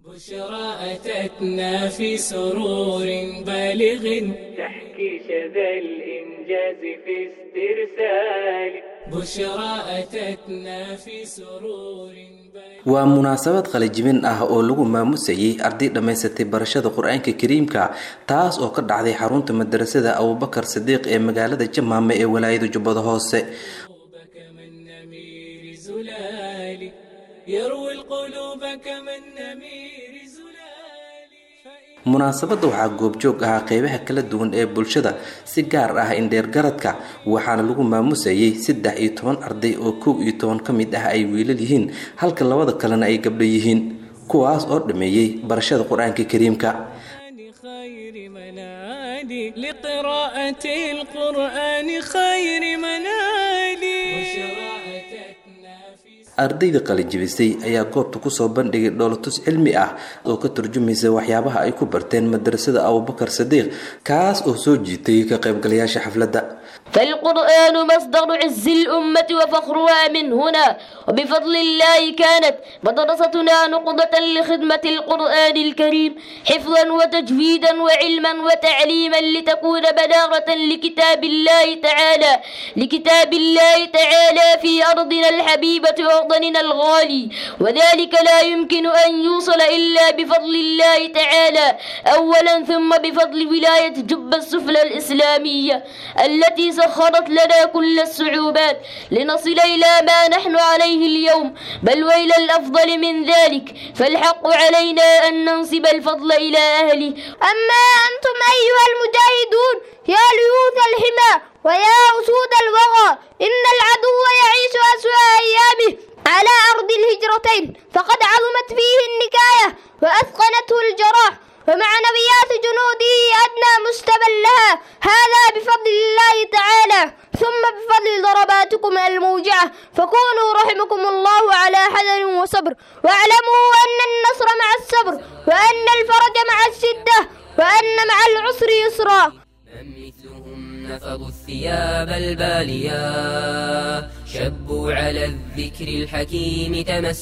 بشرى أتتنا في سرور بالغ تحكي شذا الإنجاز في استرسال بشرى أتتنا في سرور waa munaasabad qalijibin ah oo lagu maamusayay arday dhammaysatay barashada qur-aanka kariimka taas oo ka dhacday xarunta madarasada abubakar sadiiq ee magaalada jamaame ee walaayada jubbada hoose كمن نمير زلال يروي القلوب كمن نمير زلال munaasabadda waxaa goobjoog ahaa qeybaha kala duwan ee bulshada si gaar ah indheergaradka waxaana lagu maamusayay saddex iyo toban arday oo kow iyo toban ka mid ah ay wiilal yihiin halka labada kalena ay gabdho yihiin kuwaas oo dhammeeyey barashada qur-aanka kariimka خير منالي لقراءة القرآن خير منالي بشرى أتتنا في ardayda qalijibisay ayaa goobta kusoo bandhigay dhoolatus cilmi ah oo ka turjumaysa waxyaabaha ay ku barteen madarasada abubakar sadiiq kaas oo soo jiitay ka qaybgalayaasha xafladda فالقرآن مصدر عز الأمة وفخرها من هنا وبفضل الله كانت مدرستنا نقضة لخدمة القرآن الكريم حفظا وتجويدا وعلما وتعليما لتكون بلاغة لكتاب الله تعالى لكتاب الله تعالى في أرضنا الحبيبة ووطننا الغالي وذلك لا يمكن أن يوصل إلا بفضل الله تعالى أولا ثم بفضل ولاية جبة السفلى الإسلامية التي سخرت لنا كل الصعوبات لنصل إلى ما نحن عليه اليوم بل وإلى الأفضل من ذلك فالحق علينا أن ننسب الفضل إلى أهله أما أنتم أيها المجاهدون يا ليوث الحمى ويا أسود الوغى إن العدو يعيش أسوأ أيامه على أرض الهجرتين فقد عظمت فيه النكاية وأثقلته الجراح ومعنويات جنوده أدنى مستبا لها هذا بفضل الله تعالى ثم بفضل ضرباتكم الموجعة فكونوا رحمكم الله على حذر وصبر واعلموا أن النصر مع الصبر وأن الفرج مع الشدة وأن مع العسر يسرا من مثلهم نفضوا الثياب الباليا شبوا على الذكر الحكيم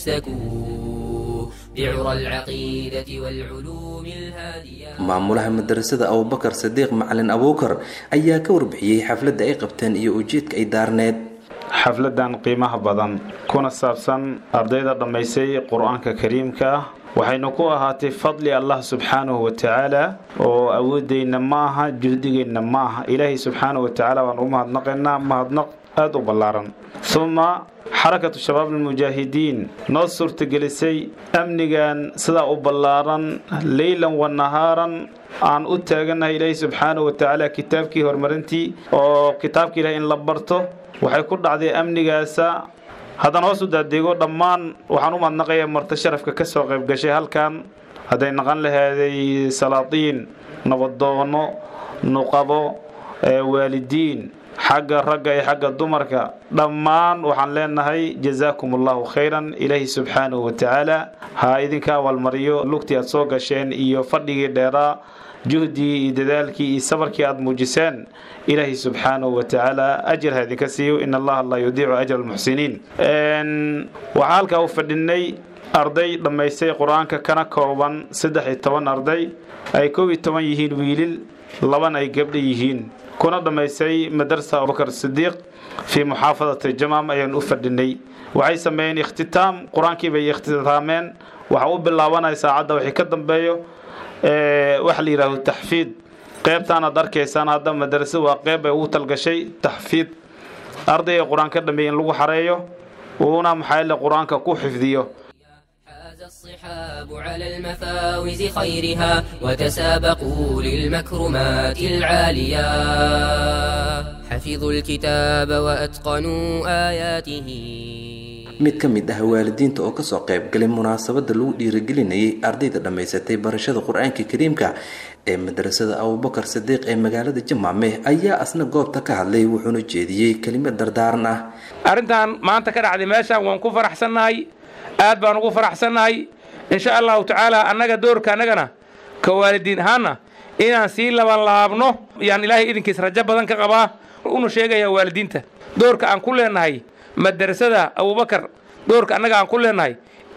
تمسكوا بعرى العقيدة والعلوم الهادية maamulaha madarasada abubakar sadiiq macalin abuukar ayaa ka warbixiyey xafladda ay qabteen iyo ujeedka ay daarneed xafladan qiimaha badan kuna saabsan ardayda dhammaysay qur-aanka kariimka ah waxaynu ku ahaatay fadli allah subxaanahu wa tacaala oo awoodeyna ma aha juhdigeenna ma aha ilaahay subxaanahu wa tacaala waan u mahadnaqaynaa mahadnaq aada u ballaaran uma xarakatu shabaab almujaahidiin noo suurtagelisay amnigan sidaa u ballaaran leylan wa nahaaran aan u taagannahay ilaahay subxaanahu wa tacaala kitaabkii horumarintii oo kitaabka ilahay in la barto waxay ku dhacday amnigaasa haddana hoos u daadeego dhammaan waxaan u mahadnaqayaa marti sharafka ka soo qayb gashay halkan hadday naqan laheeday salaatiin nabadoono nuqabo waalidiin xagga ragga iyo xagga dumarka dhammaan waxaan leenahay jazaakum allahu khayran ilaahi subxaanahu wa tacaala ha idinka abaalmariyo lugtii aad soo gasheen iyo fadhigii dheeraa juhdigii iyo dadaalkii iyo sabarkii aad muujiseen ilaahi subxaanahu wa tacaala ajir ha idinka siiyo in allaha laa yudiicu ajra almuxsiniin waxaa halkaa u fadhinay arday dhammaystay qur-aanka kana kooban saddex iyo toban arday ay kow iyo toban yihiin wiilil labana ay gabdha yihiin kuna dhammaystay madarasa abubakar sidiiq fii muxaafadati jamaam ayaan u fadhinay waxay sameeyeen ikhtitaam qur-aankii bay ikhtitaameen waxa u bilaabanaya saacadda wixii ka dambeeyo waxa la yidhaahdo taxfiid qeybtaan aad arkaysaan hadda madarasa waa qeyb ay ugu talgashay taxfiid ardayga qur-aan ka dhameeya in lagu xareeyo uuna maxaa qur-aanka ku xifdiyo حاز الصحاب على المفاوز خيرها وتسابقوا للمكرمات العالية حفظوا الكتاب وأتقنوا آياته mid ka mid ah waalidiinta oo kasoo qayb galay munaasabada lagu dhiirigelinayay ardayda dhammaysatay barashada qur-aanka kariimka ee madarasada abubakar sadiiq ee magaalada jamaame ayaa asna goobta ka hadlay wuxuuna jeediyey kelimad dardaaran ah arrintan maanta ka dhacday meeshaan waan ku faraxsannahay aad baan ugu faraxsannahay insha allahu tacaala annaga doorka annagana ka waalidiin ahaana inaan sii laban laabno yaan ilaahay idinkiis rajo badan ka qabaa una sheegaya waalidiinta doorka aan ku leenahay madarasada abubakar doorka annaga aan ku leenahay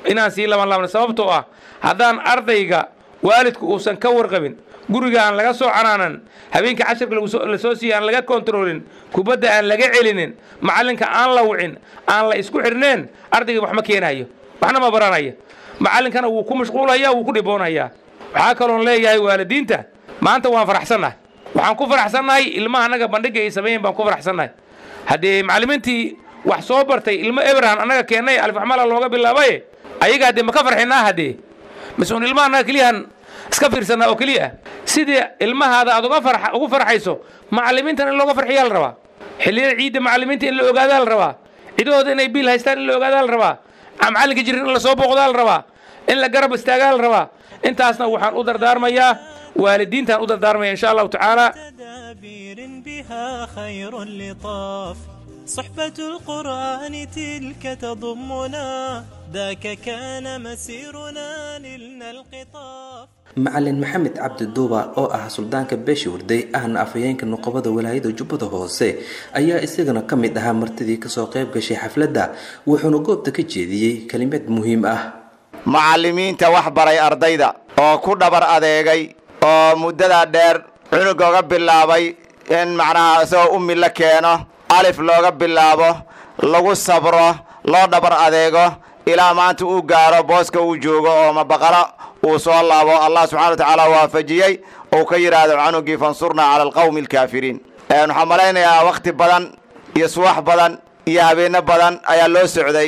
inaan sii laban laabno sababtoo ah haddaan ardayga waalidku uusan ka warqabin guriga aan laga soo canaanan habeenkii cashirka la soo siiya aan laga kontaroolin kubadda aan laga celinin macallinka aan la wicin aan la isku xirneen ardayga wax ma keenayo waxna ma baranaya macallinkana wuu ku mashquulaya wuu ku dhiboonayaa waxaa kaloon leeyahay waalidiinta maanta waan faraxsannahay waxaan ku faraxsannahay ilmaha annaga bandhigga ay sameeyeen baan ku faraxsannahay haddee macallimiintii wax soo bartay ilmo ebrahan annaga keennay alfaxmala looga bilaabaye ayaga haddee ma ka farxinaa haddee mise un ilmaha annaga keliyahan iska fiirsanaa oo keliya ah sidii ilmahaada aad uga farx ugu farxayso macallimiintan in looga farxiyaa la rabaa xilliyada ciidda macallimiinta in la ogaadaa la rabaa cidahooda inay biil haystaan in la ogaadaa la rabaa macallinka jirin in la soo booqdaa la rabaa in la garab istaagaa la rabaa intaasna waxaan u dardaarmayaa waalidiintaan u dardaarmaya insha allahu tacaala تدابير بها خير لطاف صحبة القرآن تلك تضمنا ذاك كان مسيرنا نلنا القطاف macalin maxamed cabdi duuba oo ah suldaanka beesha warday ahna afhayeenka nuqobada walaayada jubbada hoose ayaa isagana ka mid ahaa martidii kasoo qayb gashay xafladda wuxuuna goobta ka jeediyey kelimad muhiim ah macallimiinta wax baray ardayda oo ku dhabar adeegay oo muddada dheer cunug oga bilaabay in macnaha isagoo ummi la keeno alif looga bilaabo lagu sabro loo dhabar adeego ilaa maanta uu gaaro booska uu joogo oo mabaqalo uu soo laabo allah subxana wa tacaala waafajiyey ou ka yidhaahdo canugii fansurnaa cala alqawmi alkaafiriin waxaan malaynayaa wakhti badan iyo suwax badan iyo habeenno badan ayaa loo socday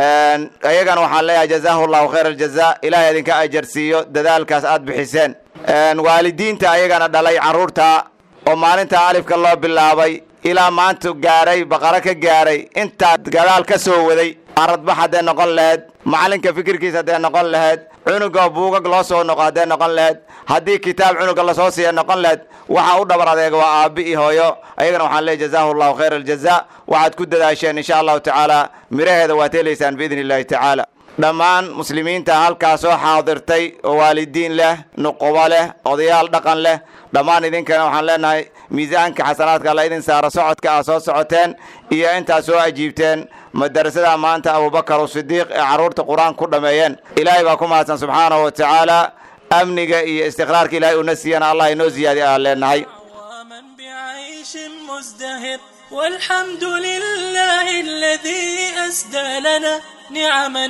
ayagana waxaan leeyahay jazaahu llahu khayr aljaza ilahay idinka ajarsiiyo dadaalkaas aad bixiseen waalidiinta ayagana dhalay carruurta oo maalinta alifka loo bilaabay ilaa maanta gaaray baqaro ka gaaray intaa gadaal ka soo waday aradbax hadday noqon laheyd macallinka fikirkiisa hadday noqon laheyd cunuga buugag loo soo noqo hadday noqon laheyd haddii kitaab cunuga lasoo siiya noqon laheyd waxa u dhabar adeega waa aabbi iyo hooyo ayagana waxaan leeyahy jazaahu llahu khayr aljaza waxaad ku dadaasheen insha allahu tacaala miraheeda waad helaysaan biidni illahi tacaala dhammaan muslimiinta halkaa soo xaadirtay oo waalidiin leh nuqubo leh odayaal dhaqan leh dhammaan idinkana waxaan leenahay miisaanka xasanaadka alla idin saara socodka aad soo socoteen iyo intaad soo ajiibteen madarasada maanta abubakar usidiiq ee carruurta qur-aan ku dhammeeyeen ilaahay baa ku mahadsan subxaanahu wa tacaala amniga iyo istiqraarka ilahay uuna siiyana allah inoo ziyaadi aan leenahay ومن بعيش مزدهر والحمد لله الذي أسدى لنا نعما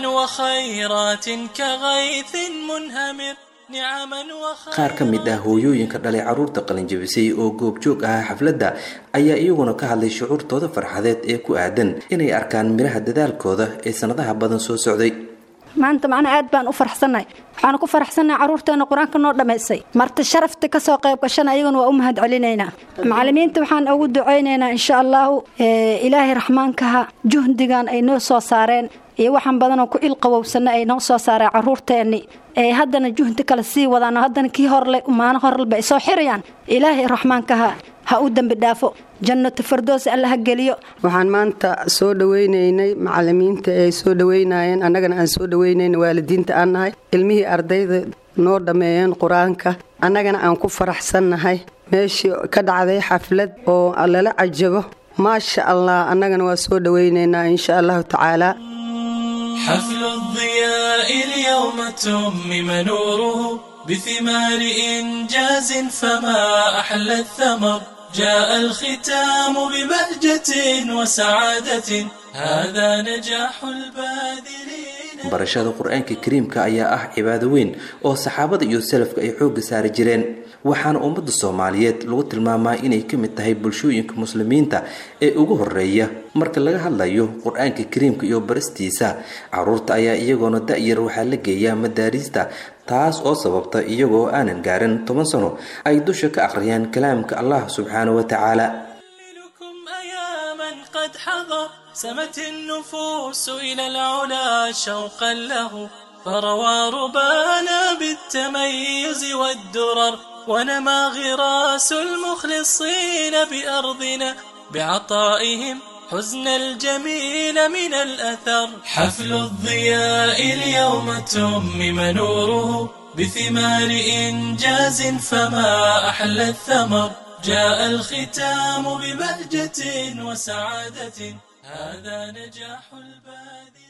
وخيرات كغيث منهمر نعما وخيرات qaar ka mid ah hooyooyinka dhalay carruurta qalinjabisay oo goobjoog ahaa xafladda ayaa iyaguna ka hadlay shucuurtooda farxadeed ee ku aadan inay arkaan midhaha dadaalkooda ee sannadaha badan soo socday maanta macnaa aad baan u faraxsannahay waxaanu ku faraxsannahay carruurteena qur-aanka noo dhammaysay marti sharafta ka soo qayb gashana ayaguna waa u mahad celinaynaa macallimiinta waxaan ugu ducaynaynaa insha allahu ilaahay raxmaankaha juhdigan ay noo soo saareen iyo waxaan badanoo ku ilqabowsanna ay noo soo saareen carruurteenni ee haddana juhdi kale sii wadaan haddana kii horle maano horleba ay soo xirayaan ilaahay raxmaankaha ha u dembi dhaafo jannatu fardoos alla ha geliyo waxaan maanta soo dhawaynaynay macallimiinta ay soo dhawaynayeen annagana aan soo dhawaynayn waalidiinta aan nahay ilmihii ardayda noo dhammeeyeen qur-aanka annagana aan ku faraxsannahay meeshii ka dhacday xaflad oo lala cajabo maasha allah annagana waa soo dhawaynaynaa insha allahu tacaala حفل الضياء اليوم تمم نوره بثمار إنجاز فما أحلى الثمر جاء الختام ببهجة وسعادة هذا نجاح الباذلين barashada qur-aanka kariimka ayaa ah cibaado weyn oo saxaabada iyo salafka ay xoogga saari jireen waxaana ummadda soomaaliyeed lagu tilmaamaa inay ka mid tahay bulshooyinka muslimiinta ee ugu horeeya marka laga hadlayo qur-aanka kariimka iyo baristiisa caruurta ayaa iyagoona da-yar waxaa la geeyaa madaariista taas oo sababta iyagoo aanan gaarin toban sano ay dusha ka akhriyaan kalaamka allah subxaanahu wa tacaala لكم أياما قد حضر سمت النفوس إلى العلا شوقا له فروى ربانا بالتميز والدرر ونما غراس المخلصين بأرضنا بعطائهم حزن الجميل من الأثر حفل الضياء اليوم تمم نوره بثمار إنجاز فما أحلى الثمر جاء الختام ببهجة وسعادة هذا نجاح البادئ